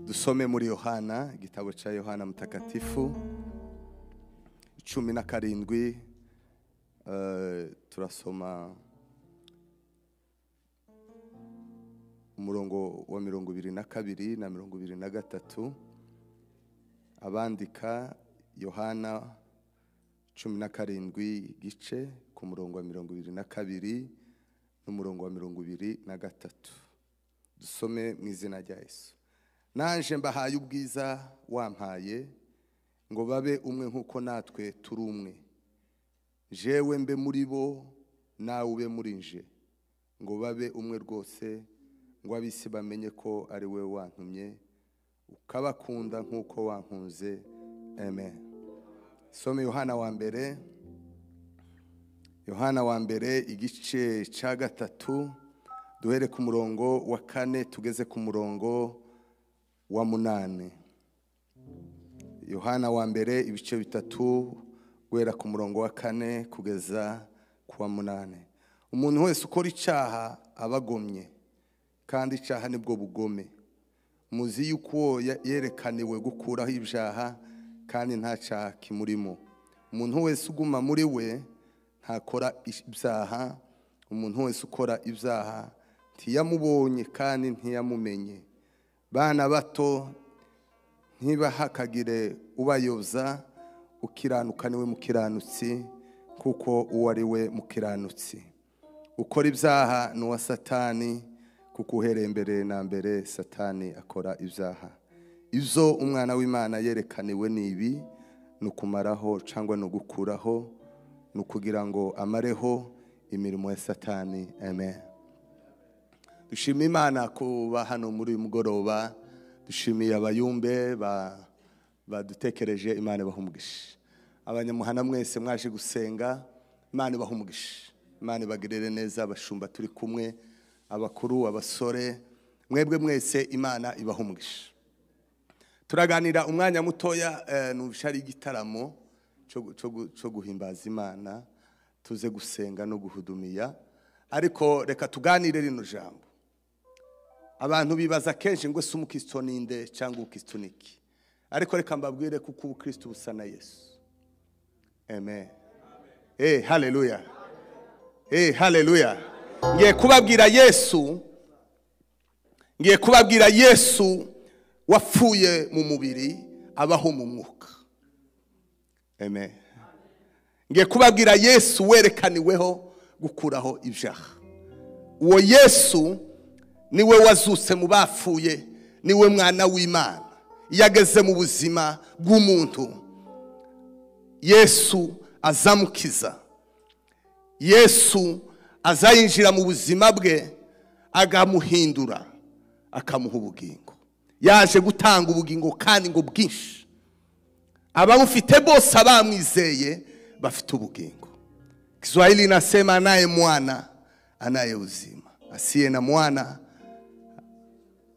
dusome muri yohana igitabo cya yohana mutagatifu cumi na karindwi eh, turasoma umurongo wa mirongo ibiri na kabiri na mirongo ibiri na gatatu abandika yohana cumi na karindwi igice ku murongo wa mirongo ibiri na kabiri n'umurongo wa mirongo ibiri na gatatu dusome mu izina rya yesu naje mbahaye ubwiza wampaye ngo babe umwe nk'uko natwe turi umwe jewe mbe muri bo nawe ube muri nje ngo babe umwe rwose ngo ab'isi bamenye ko ari we wantumye ukabakunda nk'uko wankunze amen some yohana wa mbere yohana wa mbere igice cya gatatu duhere ku murongo wa kane tugeze ku murongo wa munani yohana wa mbere ibice bitatu guhera ku murongo wa kane kugeza ku wa munani umuntu wese ukora icyaha aba agomye kandi icyaha nibwo bugome muzi yuko uwo ya- yerekaniwe gukuraho ibyaha kandi nta cyaha kimurimo umuntu wese uguma muri we ntakora ish- ibyaha umuntu wese ukora ibyaha ntiyamubonye kandi ntiyamumenye bana bato ntibahakagire ubayoza ukiranuka niwe mukiranutsi kuko uwo ari we mukiranutsi ukora ibyaha ni uwa satani kuko uhereye mbere na mbere satani akora ibyaha ibyo umwana w'imana yerekaniwe ni ibi ni ukumaraho cyangwa ni ugukuraho ni ukugira ngo amareho imirimo ya satani amen dushima imana kuba hano muri uyu mugoroba dushimiye abayumbe ba- badutekereje imana ibaha umugisha abanyamuhana mwese mwaje gusenga imana ibaha umugisha imana ibagirire neza abashumba turi kumwe abakuru abasore mwebwe mwese imana ibaha umugisha turaganira umwanya mutoya eh, numva ari igitaramo cyo gu- cyo gu- cyo guhimbaza imana tuze gusenga no guhudumiya ariko reka tuganire rino jambo abantu bibaza kenshi ngo ese umukristo ni nde cyangwa ubukristo ni iki ariko reka mbabwire kuko ubukristo busa na yesu amen eh haleluya eh haleluya ngiye kubabwira yesu ngiye kubabwira yesu wapfuye mu mubiri abaho mu mwuka amen ngiye kubabwira yesu werekaniweho gukuraho ibyaha uwo yesu niwe wazutse mu bapfuye niwe mwana w'imana iyo ageze mu buzima bw'umuntu yesu azamukiza yesu azayinjira mu buzima bwe agamuhindura akamuha ubugingo yaje gutanga ubugingo kandi ngo bwinshi abamufite bose abamwizeye bafite ubugingo kiswahili inasema anaye mwana anaye uzima asiye na mwana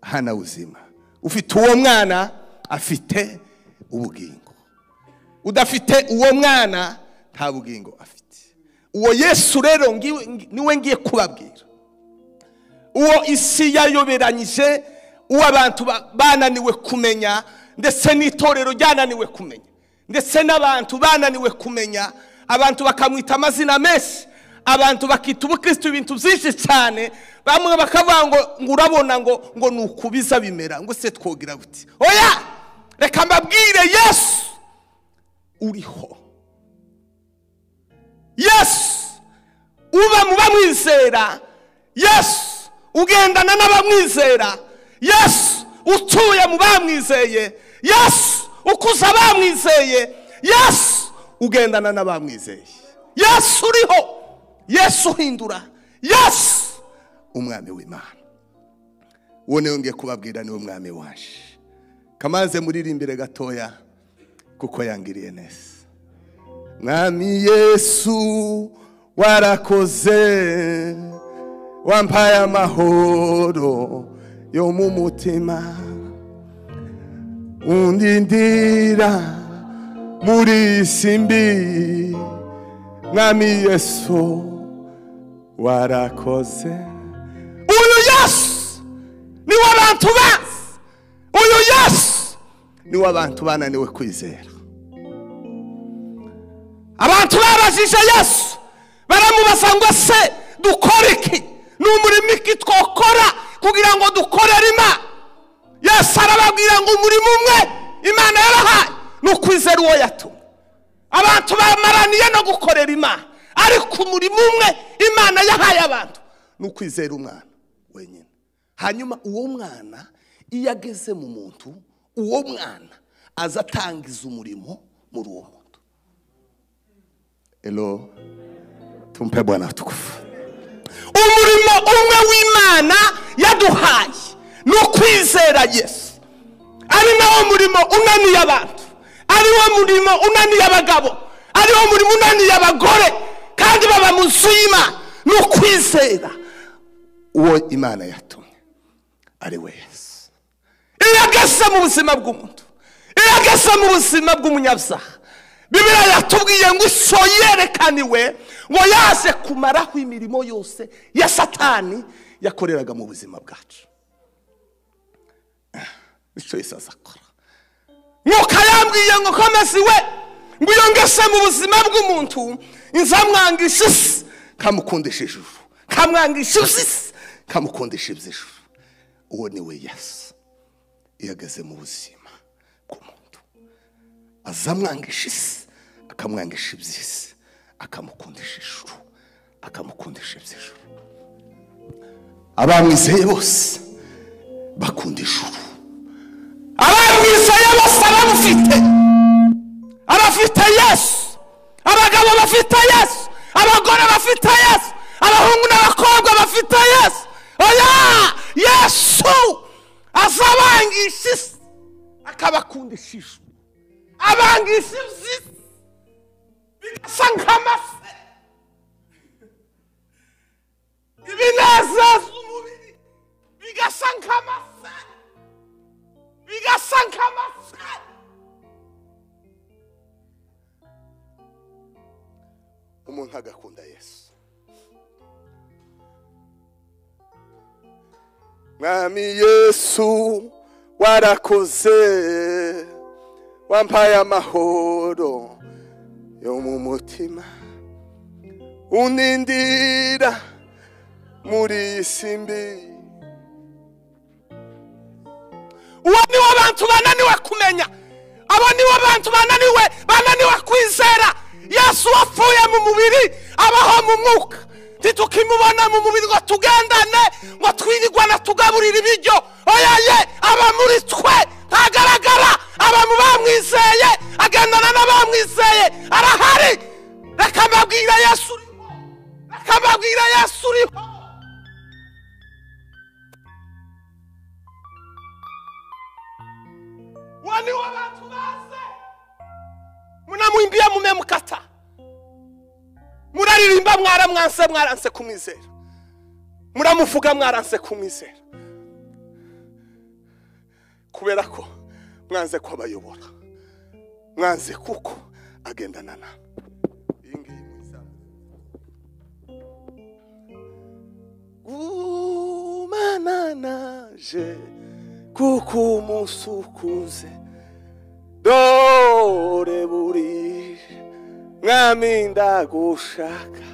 hana uzima ufite uwo mwana afite ubugingo udafite uwo mwana nta bugingo afite uwo yesu rero ngiwe- ngi- niwe ngiye kubabwira uwo isi yayoberanyije uwo abantu ba- bananiwe kumenya ndetse n'itorero ryananiwe kumenya ndetse n'abantu bananiwe kumenya abantu bakamwita amazina menshi abantu bakita ubukristo ibintu byinshi cyane bamwe bakavuga ngo ngo urabona ngo ngo ni ukubiza bimera ngo se twogira buti oya reka mbabwire yesu uriho yesu uba mu bamwizera yesu ugendana n'abamwizera yesu utuye mu bamwizeye yesu ukuza abamwizeye yesu ugendana n'abamwizeye yesu uriho yesu uhindura yesu umwami w'imana uwo niwe ngiye kubabwira niwe mwami waje kamaze muririmbire gatoya kuko yangiriye neza mwami yesu warakoze wampaye amahoro yo mu mutima undindira muri isi mbi mwami yesu warakoze uyu yesu niwe abantu bazi uyu yesu niwe abantu bananiwe kwizera abantu babajije yesu baramubaza ngo se dukore iki ni umurimo iki twakora kugira ngo dukorere imana yesu arababwira ngo umurimo umwe imana yarahaye ni ukwizera uwo yatumye abantu bamaraniye no gukorera imana ariko umurimo umwe imana yahaye abantu ni ukwizera umwana wenyine hanyuma uwo mwana iyo ageze mu muntu uwo mwana aza atangiza umurimo muri uwo muntu ero tumpe bwana tukufu umurimo umwe w'imana yaduhaye ni ukwizera yesu ari nawo murimo unaniye abantu ari wo murimo unaniye abagabo ari wo murimo unaniye abagore kandi baba mu nzu y'imana ni ukwizera uwo imana yatumye ari we yesu iyo ageze mu buzima bw'umuntu iyo ageze mu buzima bw'umunyabyaha bibiriya yatubwiye ngo iso yerekaniwe ngo yaze kumaraho imirimo yose ya satani yakoreraga mu buzima bwacu icyo isaza akora nk'uko yambwiye ngo komeze iwe ngo iyo ngese mu buzima bw'umuntu nzamwangisha isi kamukundisha ijuru kamwangisha isi kamukundisha iby'ijuru uwo ni we yesu iyo ageze mu buzima bw'umuntu azamwangisha isi akamwangisha iby'isi akamukundisha ijuru akamukundisha iby'ijuru abamwizeye bose bakunda ijuru abamwizeye bose abamufite abafite yesu abagabo bafite yesu abagore bafite yesu abahungu n'abakobwa bafite yesu oya yesu azabangisha isi akabakundisha ijuru abangisha iby'isi bigasa nk'amafi ibinezeza umubiri bigasa nk'amafi bigasa nk'amafi umuntu agakunda yesu mwami yesu warakoze wampaye amahoro yo mu mutima unindira muri iyi si mbi uwo niwo bantu bananiwe kumenya abo nibo bantu bananiwe bananiwe kwizera yesu wapfuye mu mubiri abaho mu mwuka ntitukimubona mu mubiri ngo tugendane ngo twirirwana tugaburira ibiryo oya ye aba muri twe ntagaragara aba mu bamwizeye agendana n'abamwizeye arahari reka mbabwira yesu uriho reka mbabwira yesu uriho wani w'abantu baze munamwimbiye mume mukata muraririmba mwaramwanse mwaranse kumwizera muramuvuga mwaranse kumwizera kubera ko mwanze ko abayobora mwanze kuko agendana na gumana naje kuko umunsi ukuze dore buri mwami ndagushaka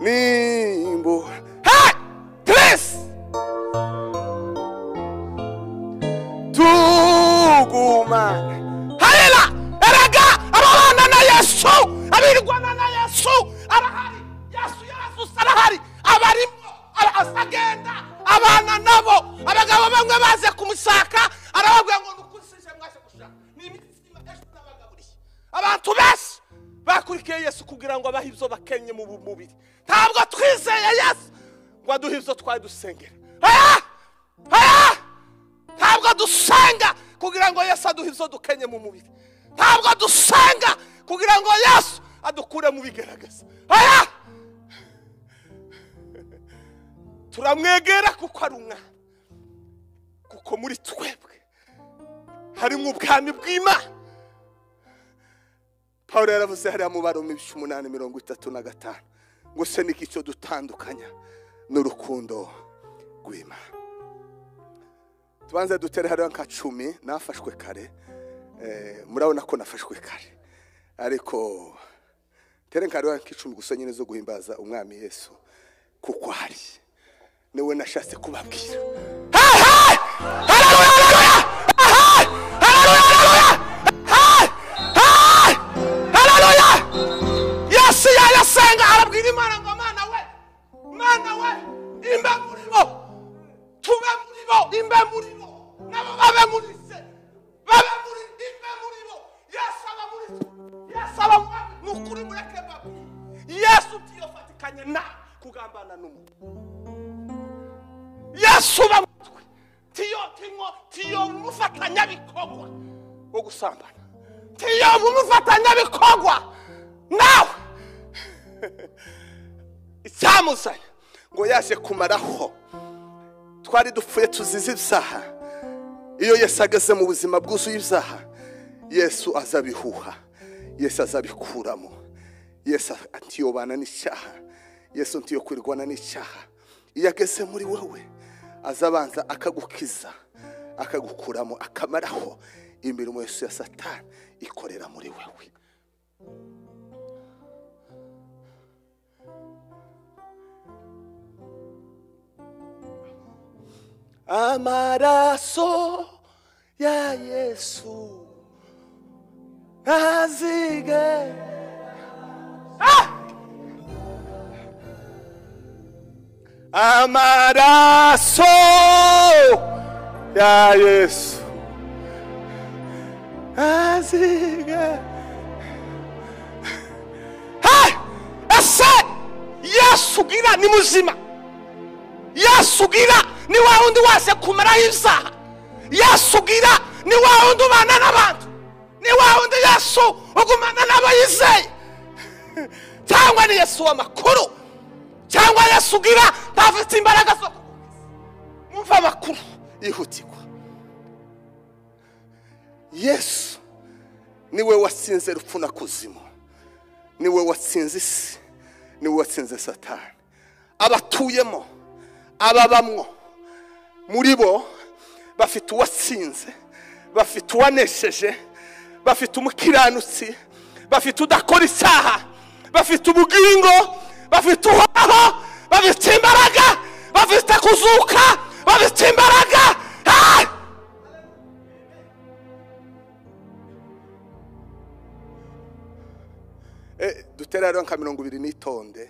nimbura hayi teresi tugumane harera erega ababana na yesu abirwana na yesu arahari yesu yesu arahari abarimo asagenda abana nabo abagabo bamwe baze kumushaka arababwira ngo nukurikije mwaje gushaka ni imitsi ejo n'abagaburiye abantu benshi bakurikiye yesu kugira ngo abahe ibyo bakenye mu mubiri ntabwo twizeye yesu ngo aduhe ibyo twari dusengera oya oya ntabwo dusenga kugira ngo yesu aduhe ibyo dukenye mu mubiri ntabwo dusenga kugira ngo yesu adukure mu bigaragaza oya turamwegera kuko ari umwana kuko muri twebwe harimo ubwami bw'imana paul yaravuze hariya mu baro ibice umunani mirongo itatu na gatanu ngo se n'igice dutandukanya n'urukundo rw'imana tubanze dutere hariya nka cumi nafashwe kare Eh, murabona ko nafashwe kare ariko tere nkareba nk'icumi gusa nyine zo guhimbaza umwami yesu kuko hari niwe nashatse kubabwira Hey, hey! Haleluya, haleluya! Hey, hey! Haleluya, haleluya! Hey, hey! Haleluya! yesu yayasenga arabwira imana ngo mana we mana we imbe muri bo tube muri bo imbe muri bo nabo babe muri se babe muri imbe muri bo yesu aba muri twe yesu aba mu nukuri mureke babi yesu byiyofatikanye na kugambana n'umuntu yesu uba mu twe tiyo tinko tiyo mufatanyabikorwa wo gusambana tiyo mufatanyabikorwa nawe icyamuzanye ngo yaje kumaraho twari dupfuye tuzize ibyaha iyo yesu ageze mu buzima bwuzuye ibyaha yesu azabihuha yesu azabikuramo yesu ntiyobana n'icyaha yesu ntiyokwirwana n'icyaha iyo ageze muri wowe azabanza akagukiza akagukuramo akamaraho imirimo yesu ya satani ikorera muri wewe amaraso ya yesu ntazige Ah! amaraso ya yesu ntazige Hey! ese yesu ugira ni muzima yesu ugira ni wa wundi wese kumaraho ibyaha yesu ugira ni wa wundi ubana n'abantu ni wa wundi yesu ugumana n'abayizeye cyangwa ni yesu w'amakuru cyangwa yesu ugira ntafite imbaraga zo kugukiza mwumve amakuru yihutirwa yesu niwe watsinze urupfu na kuzimu niwe watsinze isi niwe watsinze satani abatuyemo ababamwo muri bo bafite uwatsinze bafite uwanesheje bafite umukiranutsi bafite udakora icyaha bafite ubugingo bafite uhoraho bafite imbaraga bafite kuzuka bafite imbaraga Ah! Eh, dutera rero nka mirongo ibiri nitonde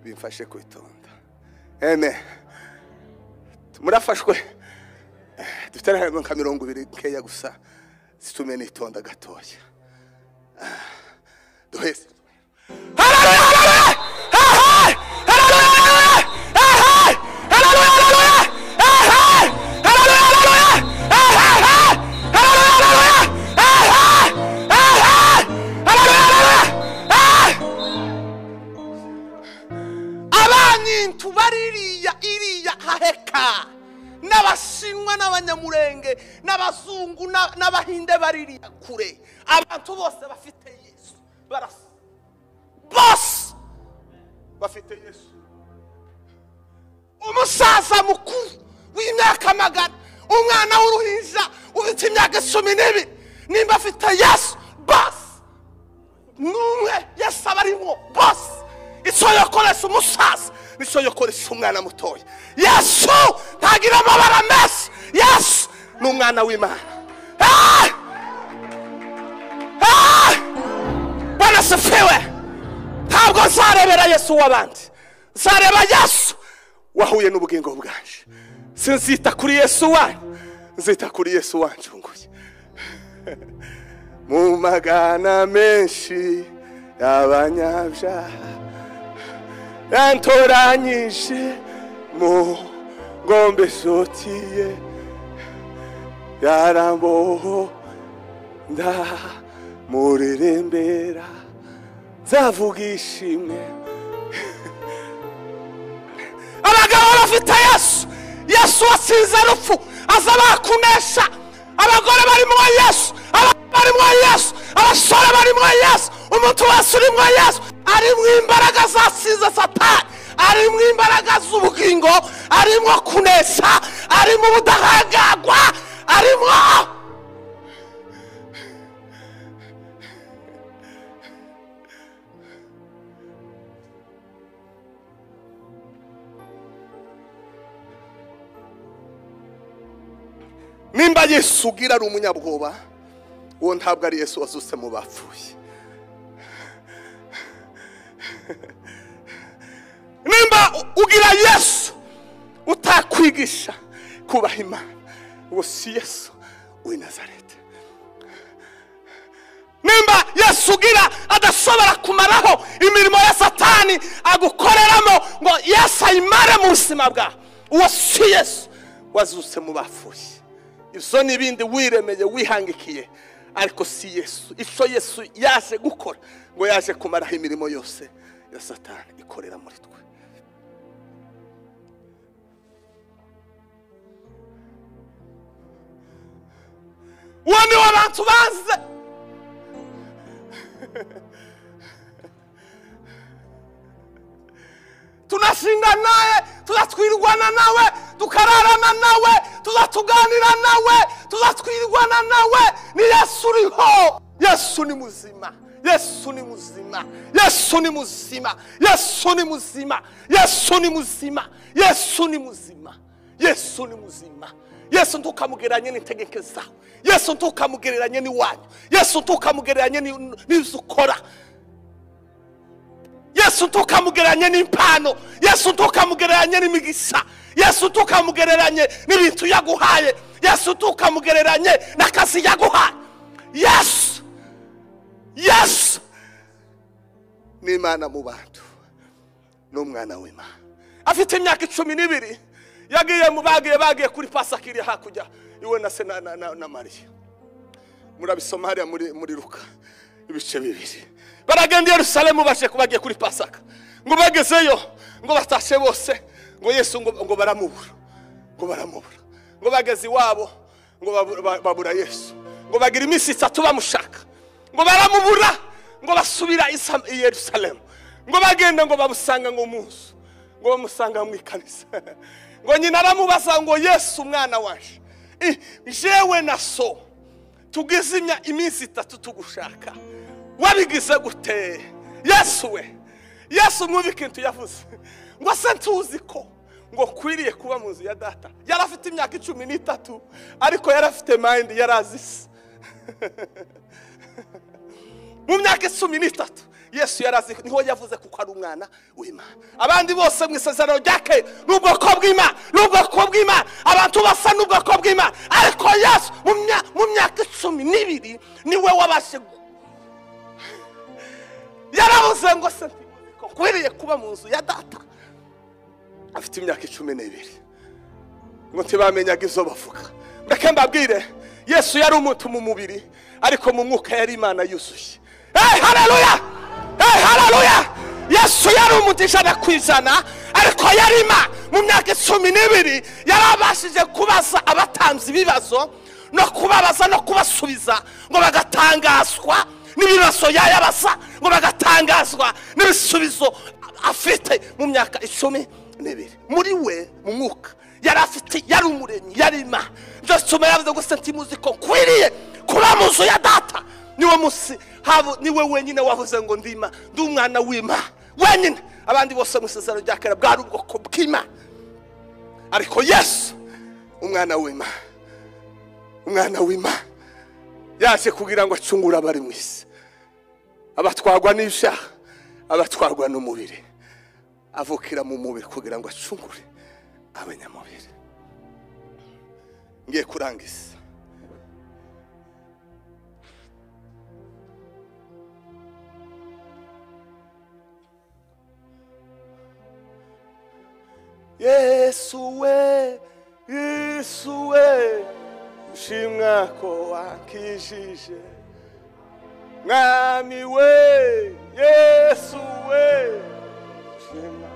bimfashe kwitonda eme murafashwe Eh, dutera rero nka mirongo ibiri nkeya gusa situme nitonda gatoya Ah, duheze Haleluya, haleluya! Ehe! Haleluya, haleluya! Ehe! Haleluya, haleluya! Ehe! Haleluya, haleluya! Ehe! Haleluya, haleluya! Ehe! Ehe! Haleluya, haleluya! Ehe! abanyintu baririya iriya haheka n'abashinwa n'abanyamurenge n'abazungu na- n'abahinde baririya kure abantu bose bafite yesu barasa bose bafite yesu umusaza mukuru w'imyaka magana umwana w'uruhinja ufite imyaka icumi n'ibiri nimba afite yesu bose n'umwe yesu aba arimo bose icyo yakoresha umusaza nicyo yakoresha umwana mutoya yesu ntagira amabara menshi yesu ni umwana w'imana Ah! Ah! bwana sifiwe ntabwo nzarebera yesu w'abandi nzareba yesu wahuye n'ubugingo bwanje sinzita kuri yesu wanyu nzita kuri yesu wanjunguye mu magana menshi y'abanyabyaha yantoranyije mu ngombe zotiye yarambohonda murirembera nzavuga ishimwe abagabo bafite yesu yesu watsinze rupfu aza bakunesha abagore barimo yesu abagabo barimo yesu abasore barimo yesu umuntu wese urimo yesu arimo imbaraga zatsinze satani arimo imbaraga z'ubugingo arimo kunesha arimo ubudahangarwa arimo nimba yesu ugira ari umunyabwoba uwo ntabwo ari yesu wazutse mu bapfuye nimba ugira yesu utakwigisha kubaha imana uwo si yesu w'i nazareti nimba yesu ugira adashobora kumaraho imirimo ya satani agukoreramo ngo yesu ayimare mu buzima bwawe uwo si yesu wazutse mu bapfuye ibyo ni ibindi wiremeye wihangikiye ariko si yesu icyo yesu yaje gukora ngo yaje kumaraho imirimo yose ya satani ikorera muri twe uwo ni wo abantu baze tunashingana nawe tuzatwirwana nawe tukararana nawe tuzatuganira nawe tuzatwirwana nawe ni yesu uriho yesu ni muzima yesu ni muzima yesu ni muzima yesu ni muzima yesu ni muzima yesu ni muzima yesu ni muzima yesu ntukamugereranye n'itegeko zawe yesu ntukamugereranye n'iwanyu yesu ntukamugereranye n'ibyo ukora yesu ntukamugereranye n'impano yesu ntukamugereranye n'imigisha yesu ntukamugereranye n'ibintu yaguhaye yesu ntukamugereranye n'akazi yaguhaye yesu yesu ni imana mu bantu ni umwana w'imana afite imyaka icumi n'ibiri yagiye mu bagiye bagiye kuri pasaka iri hakurya iwe na se na- na- na na mariya murabisoma hariya muri muri ruka ibice bibiri baragenda i yerusalemu baje bagiye kuri pasaka ngo bagezeyo ngo batashe bose ngo yesu ngo ngo baramubura ngo baramubura ngo bageze iwabo ngo babu- ba- babura yesu ngo bagira iminsi itatu bamushaka ngo baramubura ngo basubira i Sam- i yerusalemu ngo bagenda ngo bamusanga ngo mu nzu ngo bamusanga mu ikanisa ngo nyina aramubaza ngo yesu umwana waje I- jewe na so tugize imya- iminsi itatu tugushaka wabigize gute yesu we yesu mwumva ikintu yavuze ngo se ntuzi ko ngo kwiriye kuba mu nzu ya data yari afite imyaka icumi n'itatu ariko yari afite mayindi yari azi isi mu myaka icumi n'itatu yesu yarazi niho yavuze kuko ari umwana w'imana abandi bose mu isezerano rya kera ni ubwoko bw'imana ni ubwoko bw'imana abantu basa n'ubwoko bw'imana ariko yesu mu mya- mu myaka icumi n'ibiri niwe wabashe gu- yaravuze ngo se ntimuzi ko nkwiriye kuba mu nzu ya data afite imyaka icumi n'ibiri ngo ntibamenyaga izo bavuga mbeke mbabwire yesu yari umuntu mu mubiri ariko mu mwuka yari imana yuzuye hey haleluya hey haleluya yesu yari umuntu ijana ku ijana ariko yari imana mu myaka icumi n'ibiri yarabashije kubaza abatanze ibibazo no kubabaza no kubasubiza ngo bagatangazwa n'ibibazo yayabaza ngo bagatangazwa n'ibisubizo afite mu myaka icumi n'ibiri muri we mu mwuka yari afite yari umuremyi yari imana byose umuntu yavuze gusa ntimuzi ko nkwiriye kuba mu nzu ya data niwe munsi habo niwe wenyine wavuze ngo ndima ndi umwana w'imana wenyine abandi bose mu isezerano rya kera bwari ubwoko bw'imana ariko yesu umwana w'imana umwana w'imana yaje kugira ngo acungure abari mu isi abatwarwa n'ibyaha abatwarwa n'umubiri avukira mu mubiri kugira ngo acungure abanyamubiri ngiye kurangiza yesu we yesu we ushimwa ko wakijije mwami we yesu we ushimwa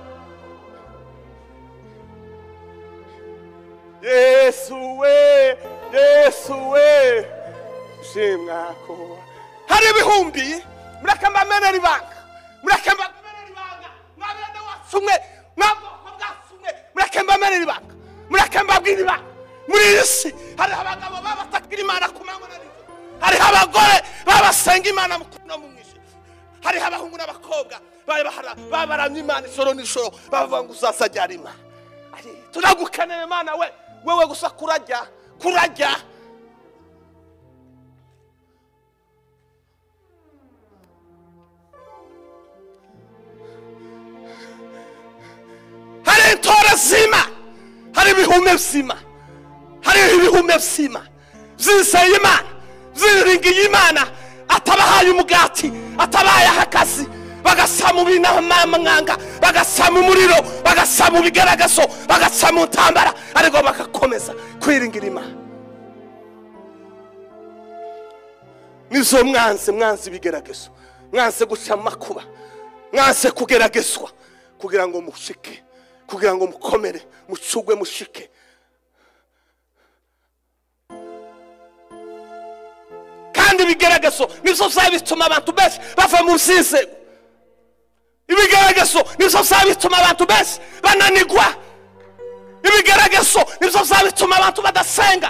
yesu we yesu we ushimwa ko hari ibihumbi murakambamenera ibanga murakambamenera ibanga mwabende wacu mwe mwabwoko bwacu mwe murakambamenera ibanga murakambabwira ibanga muri iyi si hariho abagabo baba batakira imana ku manywa na nijoro hariho abagore baba basenga imana mu kuno mu mwijima hariho abahungu n'abakobwa bari bahara- babaramye imana ijoro n'ijoro bavuga ngo uzazajyara imana turagukeneye imana we wewe gusa kurajya kurajya ibihume bizima hariho ibihume bizima byizeye imana byiringiye imana atabahaye umugati atabaye akazi bagasama ibinamamwanga bagasama umuriro bagasama ibigaragazo bagasama utambara ariko bagakomeza kwiringira imana nizo mwanze mwanze ibigeragezwa mwanze guca mu makuba mwanze kugeragezwa kugira ngo mushike kugira ngo mukomere mucugwe mushike kandi ibigaragazo nibyo byaba bituma abantu benshi bava mu byizego ibigaragazo nibyo byaba bituma abantu benshi bananigwa ibigaragazo nibyo byaba bituma abantu badasenga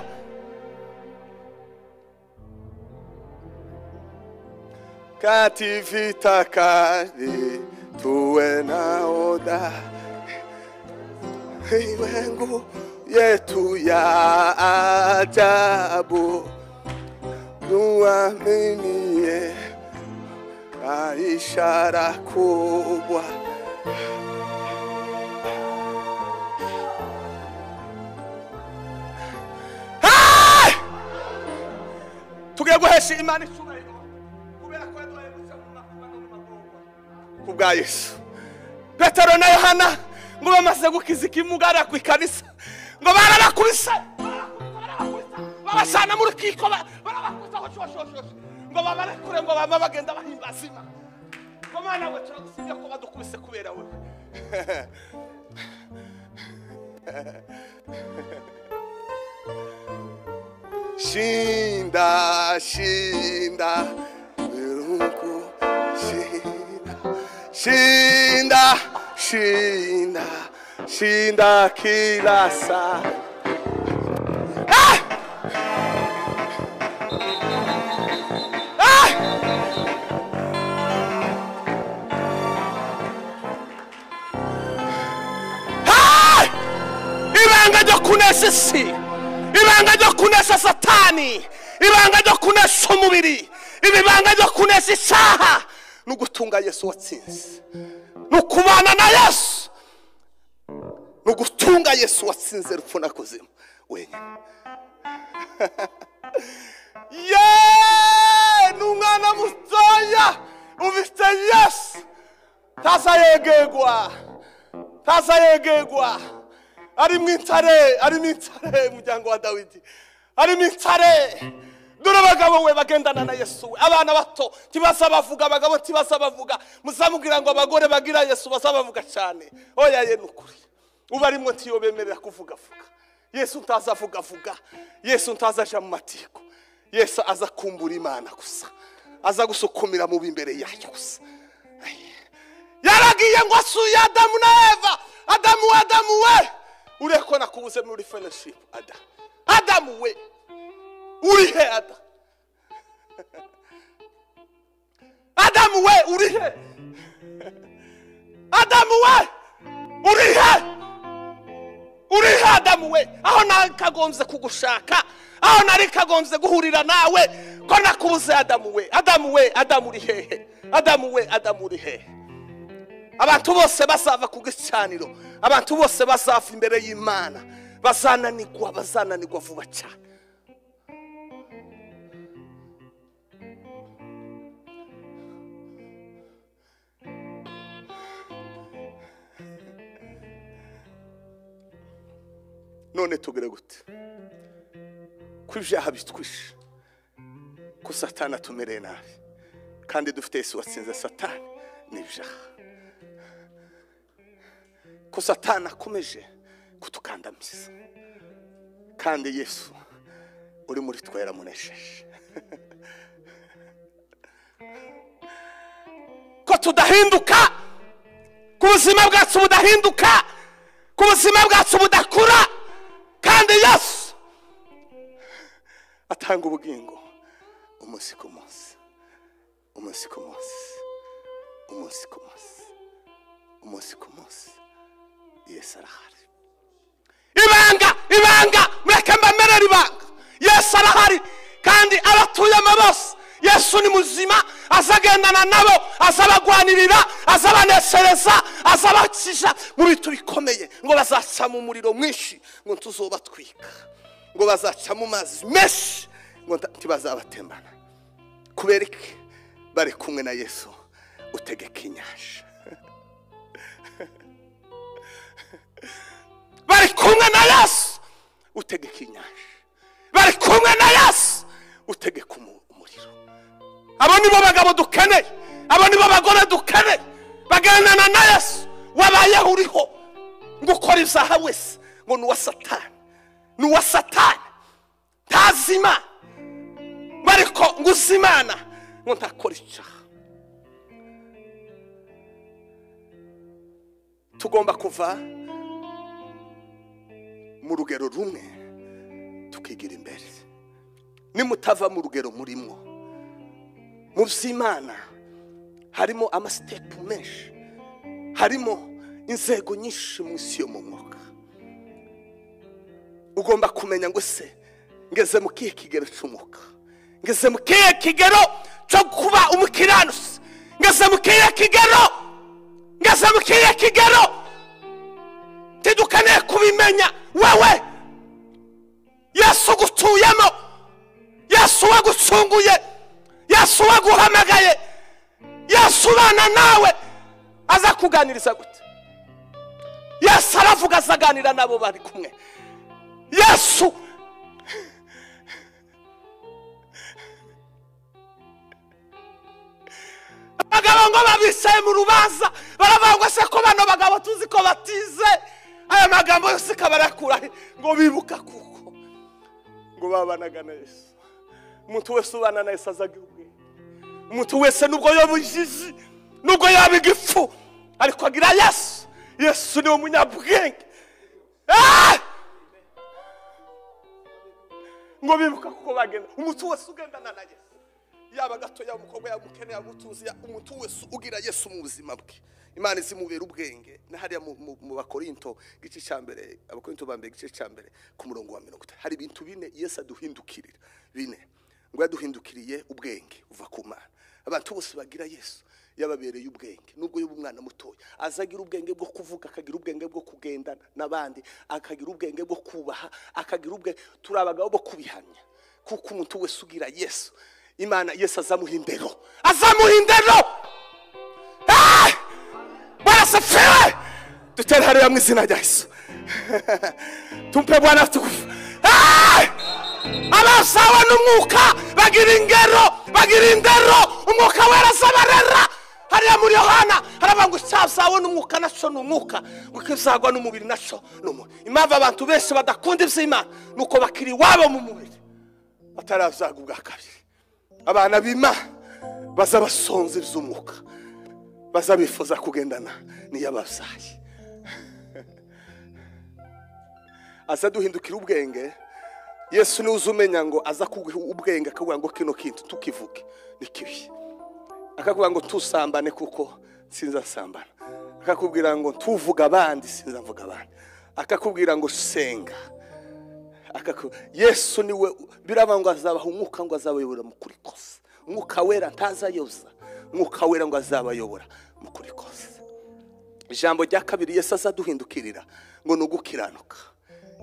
kativita kali tuwe na oda iwengu yetu ya ajabu nuaminie na ishara kubwa Hey! tugiye guhesha imana icyubahiro kubera ko yaduhaye guca mu makuba no mu magorwa ku bwa yesu petero na yohana ngo bamaze gukiza ikimugara ku ikanisa ngo barabakubise barabakubise, babasana mu rukiko ba- barabakubise hoshi hoshi hoshi hoshi ngo babarekure ngo bama bagenda bahimbaza imana ngo mwana we turagusimbye ko badukubise kubera wowe shinda shinda irungu shinda shinda shinda shinda kila saa Hey! ibanga ryo kunesha isi ibanga ryo kunesha satani ibanga ryo kunesha umubiri ibibanga ryo kunesha isaha ni ugutunga yesu watsinze ni ukubana na yesu ni ugutunga yesu watsinze rupfu na kuzimu wenyine ye ni umwana mutoya ufite yesu ntazayegegwa ntazayegegwa arimo intare arimo intare umuryango wa dawidi arimo intare dore abagabo we bagendana na yesu we abana bato tibaza bavuga abagabo tibaza bavuga muzamubwira ngo abagore bagira yesu bazabavuga cyane oya ye ni ukuri uba arimo ntiyo bemerera kuvugavuga yesu ntazavugavuga yesu ntazaja mu matiko yesu aza kumbura imana gusa aza gusukumira mu b'imbere yayo gusa yaragiye ngo asuye adamu na eva adamu we adamu we ureko nakubuze muri fellowship ada adamu we uri he ada adamu we uri he adamu we uri he uri he adamu we aho nari kagombye kugushaka aho nari kagombye guhurira nawe ko nakubuze adamu we adamu we adamu uri hehe adamu we adamu uri hehe abantu bose bazava ku gicaniro abantu bose bazava imbere y'imana bazananigwa bazananigwa vuba cyane none tugire gute ko ibyaha bitwishe ko satani atumereye nabi kandi dufite yesu watsinze satani ni ibyaha ko satani akomeje kutukandamiza kandi yesu uri muri twe yaramunesheje ko tudahinduka ku buzima bwacu budahinduka ku buzima bwacu budakura kandi yesu atanga ubugingo umunsi ku munsi umunsi ku munsi umunsi ku munsi umunsi ku munsi yesu arahari ibanga ibanga mureke mbamerere ibanga yesu arahari kandi abatuyemo bose yesu ni muzima azagendana nabo azabagwanirira azabanezereza azabakiza mu bintu bikomeye ngo bazaca mu muriro mwinshi ngo tuzobatwika ngo bazaca mu mazi menshi ngo nta- ntibazabatembana kubera iki bari kumwe na yesu utegeka inyanja bari kumwe na yesu utegeka inyanja bari kumwe na yesu utegeka umu- umuriro abo nibo bagabo dukeneye abo nibo bagore dukeneye bagendana na yesu wabayeho uriho ngo ukora ibyaha wese ngo ni uwa satani ni uwa satani ntazi imana bariko ngo uzi imana ngo ntakora icyaha tugomba kuva mu rugero rumwe tukigira imbere nimutava mu rugero murimo mu by'imana harimo amasitepu menshi harimo inzego nyinshi mu isi yo mu mwuka ugomba kumenya ngo se ngeze mu kihe kigero cy'umwuka ngeze mu kihe kigero cyo kuba umukiranutsi ngeze mu kihe kigero ngeze mu kihe kigero ntidukeneye kubimenya wewe yesu ugutuyemo yesu wagucunguye yesu waguhamagaye yesu ubana nawe aza kuganiriza gute yesu aravuga azaganira n'abo bari kumwe yesu abagabo ngo babicaye mu rubanza baravuga ngo se ko bano bagabo tuzi ko batize aya magambo yose kabarakura he? ngo bibuka kuko ngo babanaga na yesu umuntu wese ubana na yesu azaga ubwenge umuntu wese nubwo yaba ijiji nubwo yaba igifu ariko agira yesu yesu niwe munyabwenge Ah! ngo bibuka kuko bagenda umuntu wese ugendana na yesu yaba gato yaba umukobwa yaba umukene yaba umutunzi ya- umuntu wese ugira yesu mu buzima bwe imana izimubera ubwenge na hariya mu- mu mu bakorinto igice cya mbere abakorinto ba mbere igice cya mbere ku murongo wa mirongo itatu hari ibintu bine yesu aduhindukirira bine ngo yaduhindukiriye ubwenge uva ku mana abantu bose bagira yesu yababereye ubwenge nubwo yaba umwana mutoya aza agira ubwenge bwo kuvuga akagira ubwenge bwo kugendana n'abandi akagira ubwenge bwo kubaha akagira ubwenge turi abagabo bo kubihamya kuko umuntu wese ugira yesu imana yesu azamuha indero azamuha indero Ah! barasefiwe dutere hariya mu izina rya yesu tumpe bwana tukufu Ah! abasawa n'umwuka bagira ingero bagira indero umwuka wera azabarera hariya muri yohana haravuga ngo icyazawe n'umwuka nacyo ni umwuka ngo ikizagwa n'umubiri nacyo ni umubiri impamvu abantu benshi badakunda iby'imana ni uko bakiri iwabo mu mubiri batarazaga ubwa kabiri abana b'imana baza basonza iby'umwuka baza bifuza kugendana n'iyababyaye aza duhindukira ubwenge yesu niwe uza umenya ngo aza kuguha ubwenge akavuga ngo kino kintu tukivuge ni kibi akakubwira ngo tusambane kuko sinzasambana akakubwira ngo tuvuga abandi sinzavuga abandi akakubwira ngo senga akaku yesu niwe biraba ngo azabaha umwuka ngo azabayobora mu kuri kose umwuka wera ntazayoza umwuka wera ngo azabayobora mu kuri kose ijambo rya kabiri yesu azaduhindukirira ngo ni ugukiranuka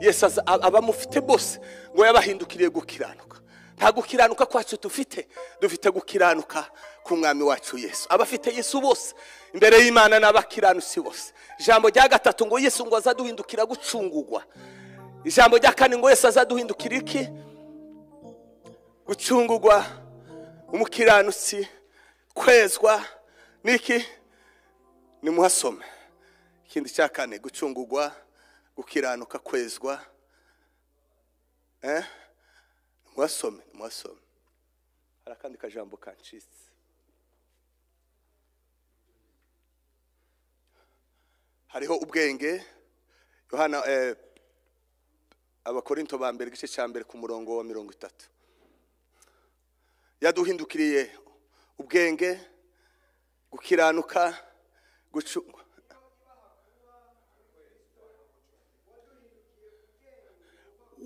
yesu aza- a- abamufite bose ngo yabahindukiriye gukiranuka nta gukiranuka kwacu dufite dufite gukiranuka k'umwami wacu yesu abafite yesu bose imbere y'imana ni abakiranutsi bose ijambo rya gatatu ngo yesu ngo azaduhindukira gucungugwa ijambo rya kane ngo yesu azaduhindukira iki gucungugwa umukiranutsi kwezwa niki nimuhasome ikindi cya kane gucungugwa gukiranuka kwezwa eh? nimuhasome nimuhasome hari akandi kajambo kancitse hariho ubwenge yohana eh, abakorinto ba mbere igice cya mbere ku murongo wa mirongo itatu yaduhindukiriye ubwenge gukiranuka gucu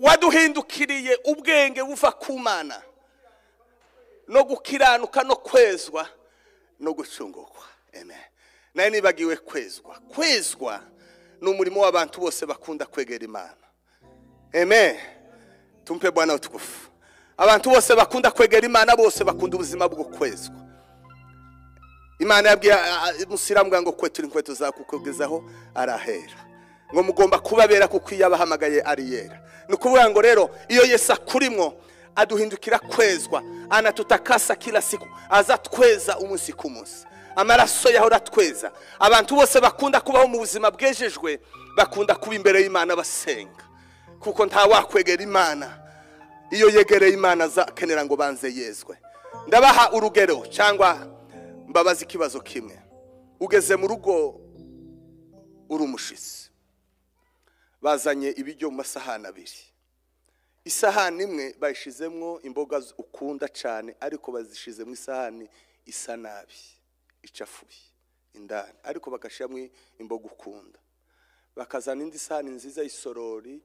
waduhindukiriye ubwenge buva ku mana no gukiranuka no kwezwa no gucungukwa amen nayo nibagiwe kwezwa kwezwa ni umurimo w'abantu bose bakunda kwegera imana amen tumpe bwana utukufu abantu bose bakunda kwegera imana bose bakunda ubuzima bwo kwezwa imana yabwiye musiramu ngo kwe turi inkweto zakukugezaho arahera ngo mugomba kubabera kuko iyo abahamagaye ari yera ni ukuvuga ngo rero iyo Yesu akurimwo aduhindukira kwezwa anatutakasa kila siku aza tweza umunsi ku munsi amaraso yahora atweza abantu bose bakunda kubaho mu buzima bwejejwe bakunda kuba imbere y'imana basenga kuko nta wakwegera imana iyo yegereye imana azakenera ngo banze yezwe ndabaha urugero cyangwa mbabaze ikibazo kimwe ugeze mu rugo uri umushyitsi bazanye ibiryo mu masahani abiri isahani imwe bayishyizemo imboga ukunda cyane ariko bazishyize mu isahani isa nabi icafuye indani ariko bagashyiramo imboga ukunda bakazana indi sahani nziza y'isorori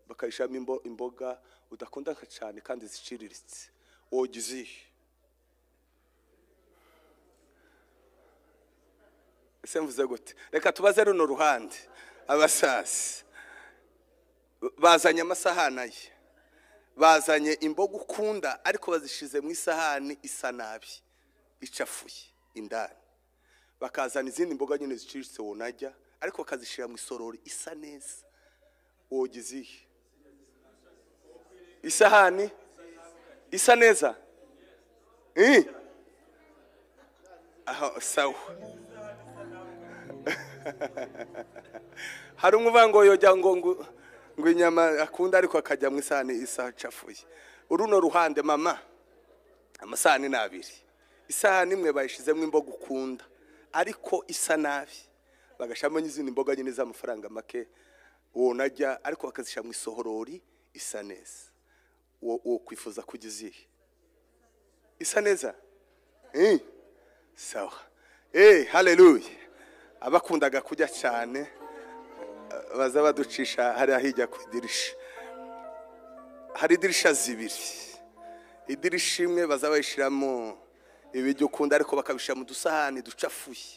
bakayishyiramo imboga udakunda cyane kandi ziciriritse wogize iyi ese mvuze gute reka tubaze runo ruhande abasasi bazanye amasahani ye bazanye imboga ukunda ariko bazishyize mu isahani isa nabi icafuye indani bakazana izindi mboga nyine ziciriritse wonajya ariko bakazishyira mu isorori isa neza wogize iyi isahani isa neza aho sawa hari umwe uvuga ngo yojya ngo ngo inyama akunda ariko akajya mu isahani isacafuye uruno ruhande mama amasahani ni abiri isahani imwe bayishyizemo imboga ukunda ariko isa nabi bagashyiramo n'izindi mboga nyine z'amafaranga make wonajya ariko bakazishyira mu isohorori isa neza wo kwifuza kugeza iyi isa neza sawa eee hareruye abakundaga kujya cyane baza baducisha hariya hirya ku idirisha hari idirisha zibiri idirisha imwe baza bayishyiramo ibiryo ukunda ariko bakabishyira mu dusahani ducafuye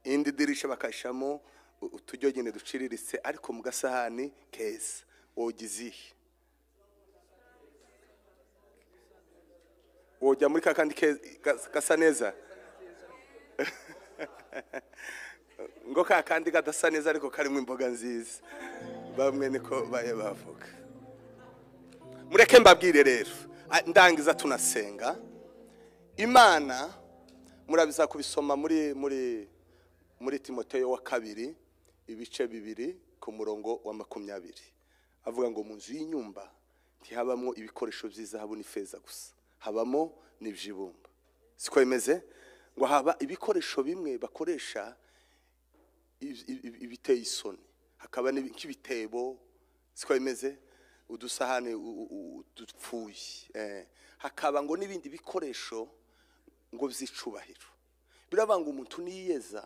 indi dirisha bakayishyiramo uturyo nyine duciriritse ariko mu gasahani keza wogize iyi wojya muri ka kandi gasa neza ngo ka kandi kadasa neza ariko karimo imboga nziza bamwe niko baye bavuga mureke mbabwire rero ndangiza tunasenga imana murabiza kubisoma muri muri muri timoteyo wa kabiri ibice bibiri ku murongo wa makumyabiri avuga ngo mu nzu y'inyumba ntihabamo ibikoresho by'izahabu n'ifeza gusa habamo n'iby'ibumba siko bimeze ngo haba ibikoresho bimwe bakoresha ibiteye isoni hakaba nk'ibitebo siko bimeze udusahane dupfuye hakaba ngo n'ibindi bikoresho ngo byicubahiro biravuga ngo umuntu niyeza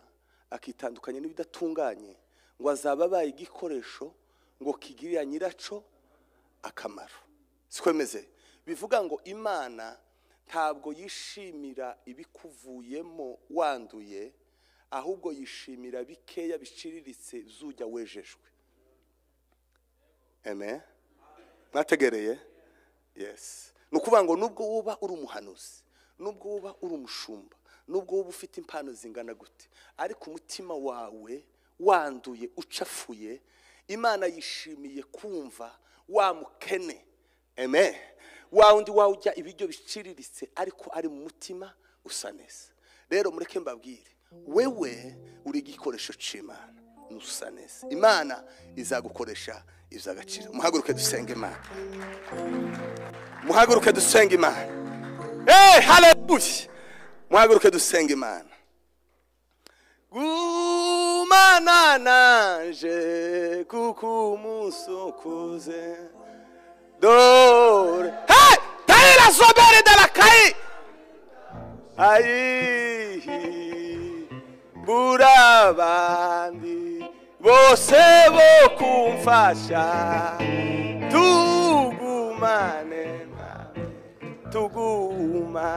akitandukanya n'ibidatunganye ngo azaba abaye igikoresho ngo kigirira nyiracyo akamaro siko bimeze bivuga ngo imana ntabwo yishimira ibikuvuyemo wanduye ahubwo yishimira bikeya biciriritse zujya wejejwe eme mwategereye yesi ni ukuvuga ngo nubwo wuba uri umuhanuzi nubwo wuba uri umushumba nubwo wuba ufite impano zingana gute ariko umutima wawe wanduye ucafuye imana yishimiye kumva wa mukene eme wa wundi wawe ujya ibiryo biciriritse ariko ari mu mutima usa neza rero mureke mbabwire wewe uri igikoresho cy'imana ntusa neza imana izagukoresha iby'agaciro muhaguruke dusenge imana muhaguruke dusenge imana eee harabuye muhaguruke dusenge imana gumana naje kuko umunsi ukuze dore heee tarira zobere darakaye ayihiye buri abandi bose bo kumfasha tugumane nawe tuguma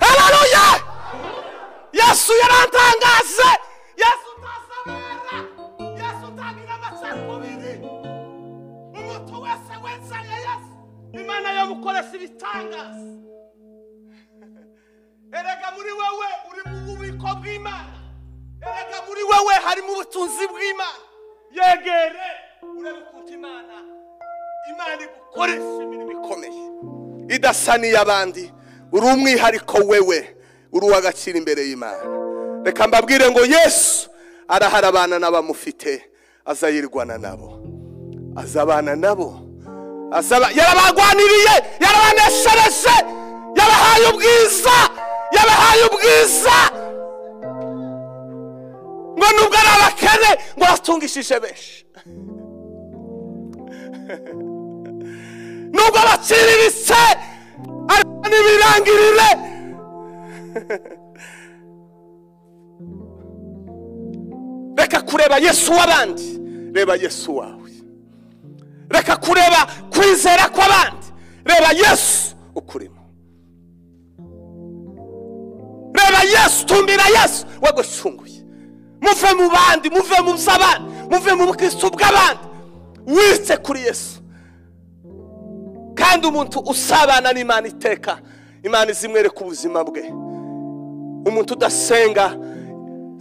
haleluya yesu yaratangaze yesu utazabera yesu utagira amacakubiri umuntu wese wezanye yesu imana yamukoresha ibitangaza erega muri wewe uri mu bubiko bw'imana erega muri wewe harimo ubutunzi bw'imana yegere urebe ukuntu imana imana igukoresha imirimo ikomeye idasa n'iy'abandi uri umwihariko wewe uri uw'agaciro imbere y'imana reka mbabwire ngo yesu arahara abana n'abamufite azayirwana nabo azabana nabo azaba yarabagwaniriye yarabaneshereje yabahaye ubwiza yabahaye ubwiza ngo nubwo ari abakene ngo batungishije benshi nubwo baciriritse ariko ntibirangirire reka kureba yesu w'abandi reba yesu wawe reka kureba kwizera kw'abandi reba yesu ukurimo reba yesu tumbira yesu we gucunguye muve mu bandi muve mu by'abandi muve mu bukristo bw'abandi witse kuri yesu kandi umuntu usabana n'imana iteka imana izimwereka ubuzima bwe umuntu udasenga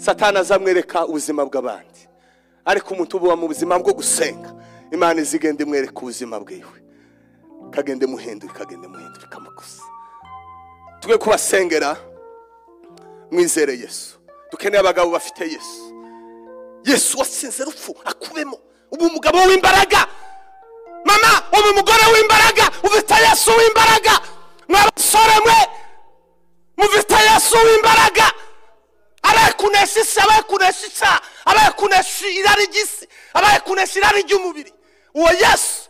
satana azamwereka ubuzima bw'abandi ariko umuntu uba mu buzima bwo gusenga imana izigenda imwereka ubuzima bwiwe kagende muhindura kagende muhindura ikamukuza twe kubasengera mwizere yesu dukeneye abagabo bafite yesu yesu watsinze urupfu akubemo ubu umugabo w'imbaraga mama ubu umugore w'imbaraga ufite yesu w'imbaraga mwabasore mwe mufite yesu w'imbaraga abaye kunesha isi abaye kunesha icyaha abaye kunesha irari ry'isi abaye kunesha irari ry'umubiri uwo yesu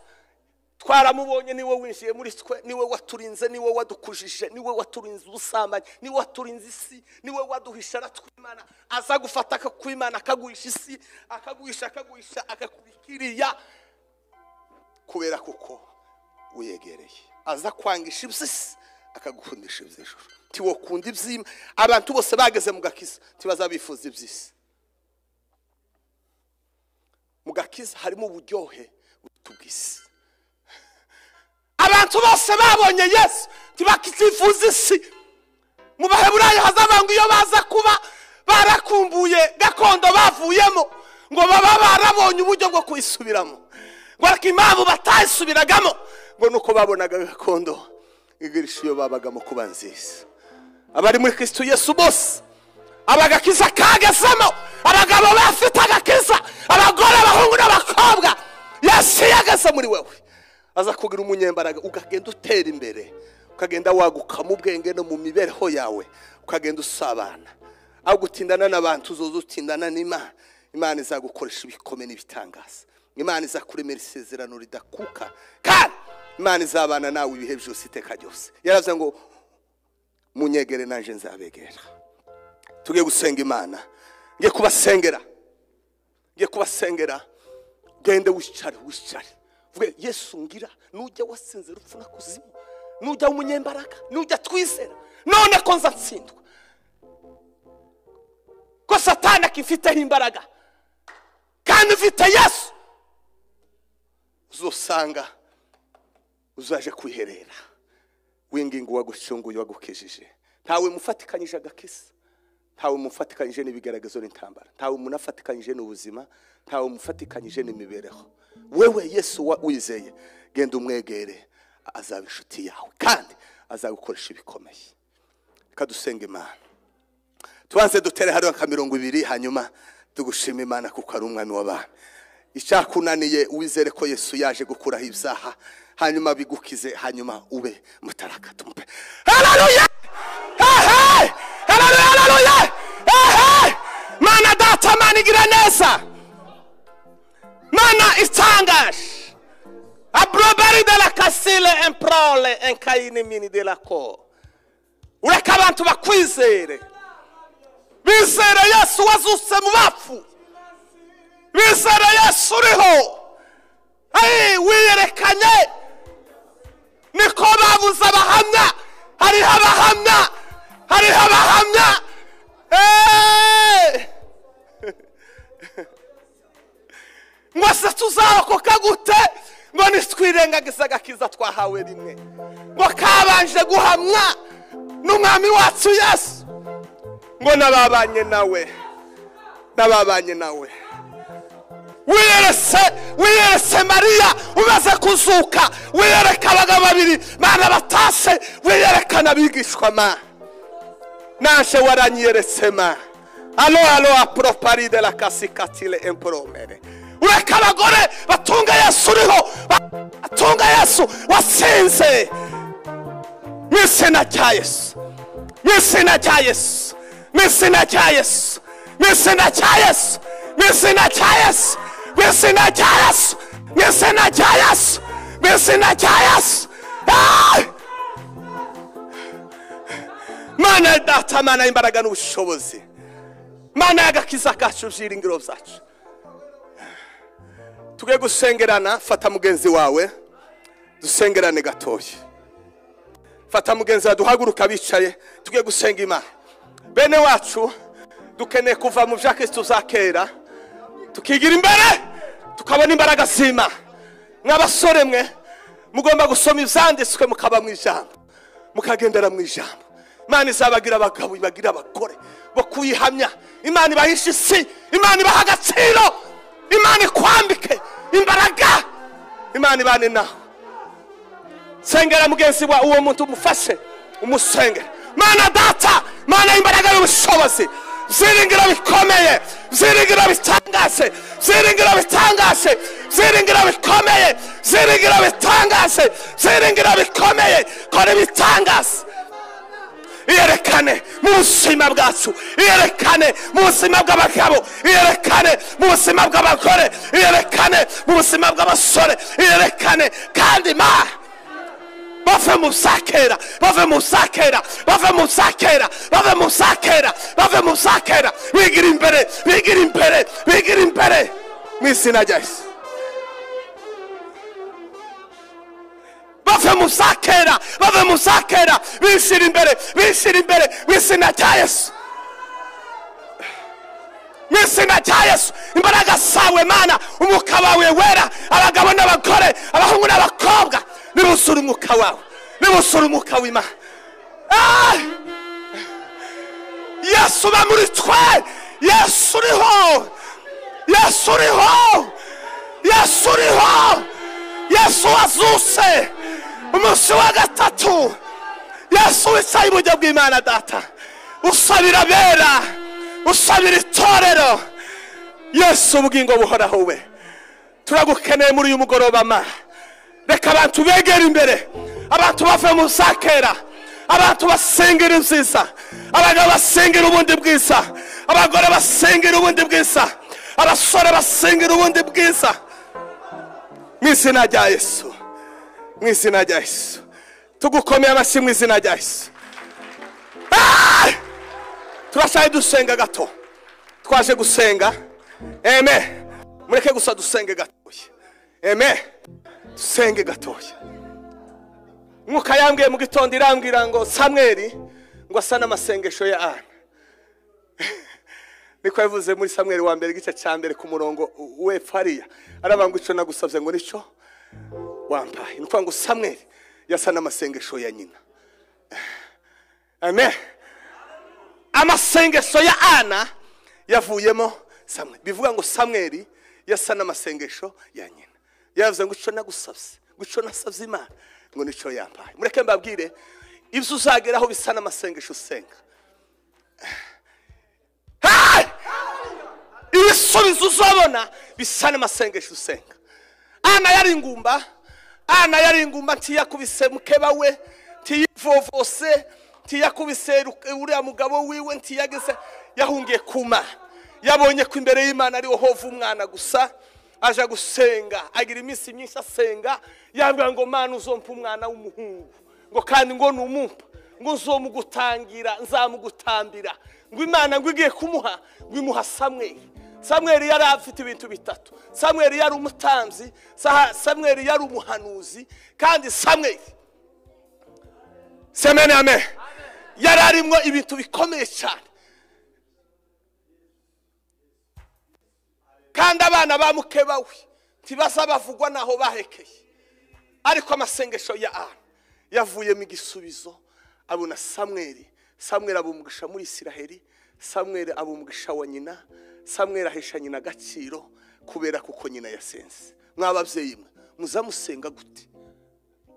twaramubonye niwe winjiye muri twe niwe waturinze niwe wadukujije niwe waturinze ubusambanyi niwe waturinze isi niwe waduhisha aratwimana aza gufata akakwimana akaguhisha isi akaguhisha akaguhisha akakubikiriya kubera kuko uyegereye aza kwangisha iby'isi akagukundisha iby'ijoro tiwokunda iby'ima abantu bose bageze mu gakiza tibazabifuza iby'isi mu gakiza harimo uburyohe buruta ubw'isi abantu bose babonye yesu ntibakitifuza isi mu baheburayo hazaba ngo iyo baza kuba barakumbuye gakondo bavuyemo ngo baba barabonye uburyo bwo kuyisubiramo ngo ariko impamvu batayisubiragamo ngo ni uko babonaga gakondo igirisha iyo babagamo kuba nziza abari muri kristo yesu bose abagakiza kagezemo abagabo bafite agakiza abagore abahungu n'abakobwa yesu yageze muri wowe aza kugira umunyembaraga ukagenda utera imbere ukagenda waguka mu bwenge no mu mibereho yawe ukagenda usabana aho gutindana n'abantu uzoza utindana n'imana imana izagukoresha ibikomeye n'ibitangaza imana izakuremera isezerano ridakuka kandi imana izabana nawe ibihe byose iteka ryose yaravuze ngo munyegere nanjye nzabegera tujye gusenga imana nge kubasengera nge kubasengera gende wicare wicare vuga yesu ngira nujya wasinze urupfu na kuzimu nujya w'umunyembaraga nujya twizera none ko nza ntsindwa ko satana akifiteho imbaraga kandi ufite yesu uzosanga uzaje kwiherera winginga uwagucunguye uwagukijije ntawe mufatikanyije agakisa ntawe mufatikanyije n'ibigaragazo n'intambara ntawe munafatikanyije n'ubuzima ntawe mufatikanyije n'imibereho wewe yesu wa- wizeye genda umwegere azaba inshuti yawe kandi azagukoresha ibikomeye reka dusenga imana tubanze dutere hariho nka mirongo ibiri hanyuma tugushima imana kuko ari umwami w'abantu icyakunaniye wizere ko yesu yaje gukuraho ibyaha hanyuma bigukize hanyuma ube mutaraka tumupe haleluya hehe haleluya haleluya hehe mana data mana igira neza mana itangaje abroberi de la kasile emprole enkayini mini de la ko ureka abantu bakwizere bizere yesu wazutse mu bapfu bizere yesu uriho Hey, wiyerekanye niko babuze abahamya hariho abahamya hariho abahamya Eh! ngo se tuzarokoka gute ngo ntitwirengagize agakiza twahawe rimwe ngo kabanje guhamwa n'umwami wacu yesu ngo n'ababanye nawe n'ababanye nawe wiyerese wiyerese mariya umaze kuzuka wiyereka abagabo babiri bana batashye wiyerekana abigishwa ma naje waranyeretse ma alo alo aproparide la kasikatile emporomere ureka abagore batunga yesu uriho batunga yesu wasinze mu izina rya yesu mu izina rya yesu mu izina rya yesu mu izina rya yesu mu izina rya yesu mu izina rya yesu mu izina rya yesu mu izina rya yesu Ah! mana ya data mana y'imbaraga n'ubushobozi mana y'agakiza kacu byiringiro byacu twe gusengerana fata mugenzi wawe dusengerane gatoya fata mugenzi wawe duhaguruka bicaye tujye gusenga imana bene wacu dukeneye kuva mu bya kirisitu za kera tukigira imbere tukabona imbaraga z'imana mw'abasore mwe mugomba gusoma ibyanditswe mukaba mu ijambo mukagendera mu ijambo imana izabagira abagabo ibagira abagore bo kuyihamya imana ibahisha isi imana ibaha agaciro imana ikwambike imbaraga imana ibane nawe sengera mugenzi wa uwo muntu umufashe umusengere mana data mana y'imbaraga y'ubushobozi byiringiro bikomeye byiringiro bitangaje byiringiro bitangaje byiringiro bikomeye byiringiro bitangaje byiringiro bikomeye kora ibitangaje iyerekane mu buzima bwacu iyerekane mu buzima bw'abagabo iyerekane mu buzima bw'abagore iyerekane mu buzima bw'abasore iyerekane kandi ma bave mu bya kera bave mu bya kera bave mu bya kera bave mu bya kera bave mu bya kera bigira imbere bigira imbere bigira imbere mu izina rya yesu bave mu bya kera bave mu bya kera bishyira imbere bishyira imbere mu izina rya yesu mu izina rya yesu imbaraga zawe mana umwuka wawe wera abagabo n'abagore abahungu n'abakobwa nibusure umwuka wawe nibusure umwuka w'imana Ah! yesu uba muri twe yesu uriho yesu uriho yesu uriho yesu wazuse umunsi wa gatatu yesu wicaye iburyo bw'imana data usabira abera usabira itorero yesu ubugingo buhoraho we turagukeneye muri uyu mugoroba ma reka abantu begere imbere abantu bave mu zakera abantu basengera ibyiza abagabo basengera ubundi bwiza abagore basengera ubundi bwiza abasore basengera ubundi bwiza mu izina rya yesu mu izina rya yesu tugukomeye amashyi mu izina rya yesu Ah! turashaje dusenga gato twaje gusenga eme mureke gusa dusenge gatoya eme dusenge gatoya mwuka yambwiye mu gitondo irambwira ngo samweri ngo asa n'amasengesho ya ana niko yavuze muri samweri wa mbere igice cya mbere ku murongo wepfo hariya aravuga ngo icyo nagusabye ngo nicyo wampaye ni ukuvuga ngo samweri yasa n'amasengesho ya nyina amen amasengesho ya ana yavuyemo samweri bivuga ngo samweri yasa n'amasengesho ya nyina yavuze ngo icyo nagusabye ngo icyo nasabye imana ngo nicyo yampaye mureke mbabwire ibyo uzageraho bisa n'amasengesho usenga Hey! ibisubizo uzabona bisa n'amasengesho usenga ana yari ingumba ana yari ingumba ntiyakubise mukeba we ntiyivovose ntiyakubise ru- uriya mugabo wiwe ntiyageze yahungiye ku mana yabonye ko imbere y'imana ariho hova umwana gusa aja gusenga agira iminsi myinshi asenga yabwira ngo mana uzompa umwana w'umuhungu ngo kandi ngo numumpa ngo nzomugutangira nzamugutambira ngo imana ngo igiye kumuha ngo imuha samweli samweli yari afite ibintu bitatu samweli yari umutambyi Sa- samweli yari umuhanuzi kandi samweli semene amen yari arimo ibintu bikomeye cyane kandi abana ba mukeba we ntibasa bavugwa n'aho bahekeye ariko amasengesho ya ana yavuyemo igisubizo abona samweri samweri aba umugisha muri isiraheli samweri aba umugisha wa nyina samweri ahesha nyina agaciro kubera kuko nyina yasenze mw'ababyeyi mwe muzamusenga gute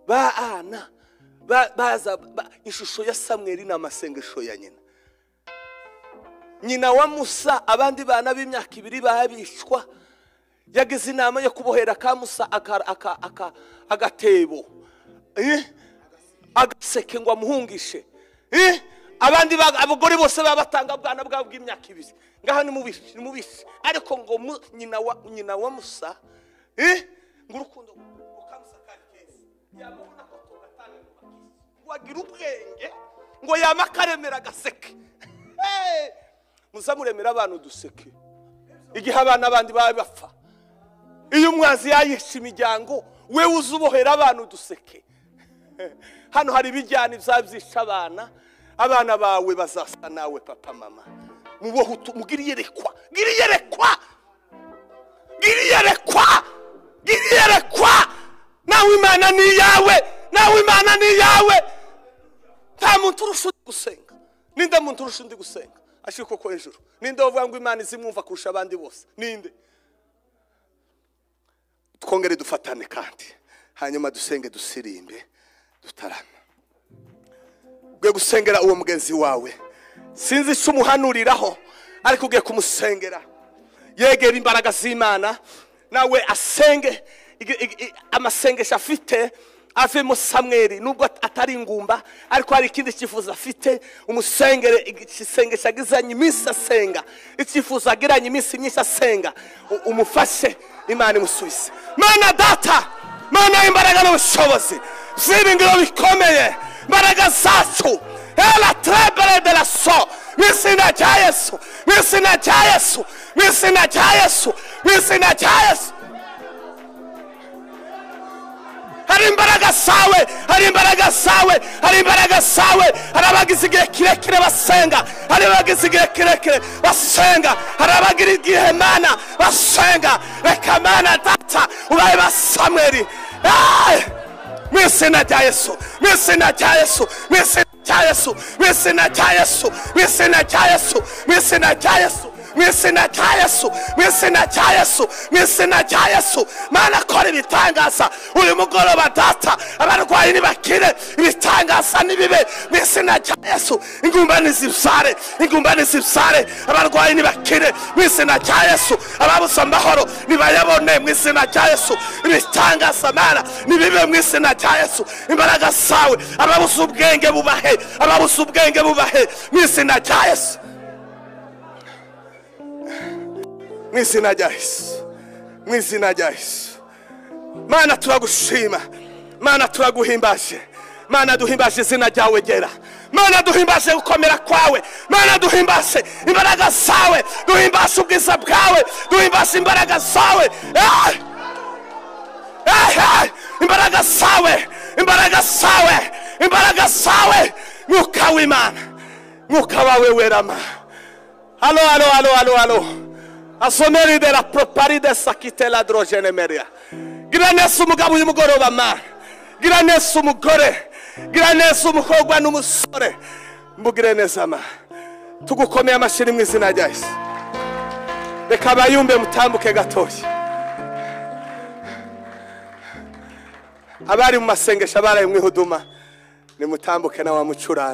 ba ana ba- baza ba- ishusho ya samweri ni amasengesho ya nyina nyina wa musa abandi bana b'imyaka ibiri babishwa yagize inama yo kubohera ka musa aka- aka- aka- agatebo Eh? agaseke ngo amuhungishe Eh? abandi ba- abagore bose baba batanga ubwana bwabo bw'imyaka ibiri ngaha nimubishe nimubishe ariko ngo mu- nyina wa- nyina wa musa Eh? ngo urukundo ngo ka musa kari keza yamubona ko tugatanga ngo bakise. ngo agira ubwenge ngo yama akaremera agaseke Hey! muzamuremera abana uduseke igihe abana bandi baba bapfa iyo umwanzi yayishe imiryango we uzubohera abana uduseke hano hari ibijyana izabyisha abana abana bawe bazasa nawe papa mama mubohe utu- mugire iyerekwa gire iyerekwa gire iyerekwa gire iyerekwa nawe imana ni iyawe nawe imana ni iyawe nta muntu urusha undi gusenga ninde muntu urusha undi gusenga ashiko koko hejuru ninde wavuga ngo imana izimwumva kurusha abandi bose ninde twongere dufatane kandi hanyuma dusenge dusirimbe dutarama ugiye gusengera uwo mugenzi wawe sinzi icyo umuhanuriraho ariko ugiye kumusengera yegera imbaraga z'imana nawe asenge ig- ig- i- amasengesho afite avemo samweri nubwo at- atari ingumba ariko hari ikindi cyifuzo afite umusengere ig- isengesho agizanye iminsi asenga icyifuzo agiranye iminsi myinshi asenga U- umufashe imana imusubize mana data mana imbaraga n'ubushobozi z'ibi ngiro bikomeye imbaraga zacu hela trebere de la so mu izina rya yesu mu izina rya yesu mu izina rya yesu mu izina rya yesu hari imbaraga zawe hari imbaraga zawe hari imbaraga zawe hari abagize igihe kirekire basenga hari abagize igihe kirekire basenga hari abagira igihe mana basenga reka mana data ubaye ba samweri Ay! mu izina rya yesu mu izina rya yesu mu izina rya yesu mu izina rya yesu mu izina rya yesu mu izina rya yesu mu izina rya yesu mu izina rya yesu mu izina rya yesu mana kora ibitangaza uyu mugoroba data abarwayi ntibakire ibitangaza ntibibe mu izina rya yesu ingumba ntizibyare ingumba ntizibyare abarwayi ntibakire mu izina rya yesu ababuze amahoro nibayabone mu izina rya yesu ibitangaza mana nibibe mu izina rya yesu imbaraga zawe ababuze ubwenge bubahe ababuze ubwenge bubahe mu izina rya yesu mu izina rya yesu mu izina rya yesu mana turagushima mana turaguhimbaje mana duhimbaje izina ryawe gera mana duhimbaje gukomera kwawe mana duhimbaje imbaraga zawe duhimbaje ubwiza bwawe duhimbaje imbaraga zawe Ah! Ah, ah! imbaraga zawe imbaraga zawe imbaraga zawe mwuka w'imana mwuka wawe werama Allô, allô, allô, allô, allô. Asomeri de la proparide sakite la drogene meria. Gira neza umugabo uyu mugoroba ma. Gira neza umugore. Gira neza umukobwa n'umusore. Mbugire neza ma. Tugukomeye amashiri mu izina rya Yesu. Reka bayumbe mutambuke gatoya. Abari mu masengesho abaraye mu ihuduma. Nimutambuke na wa mucurane.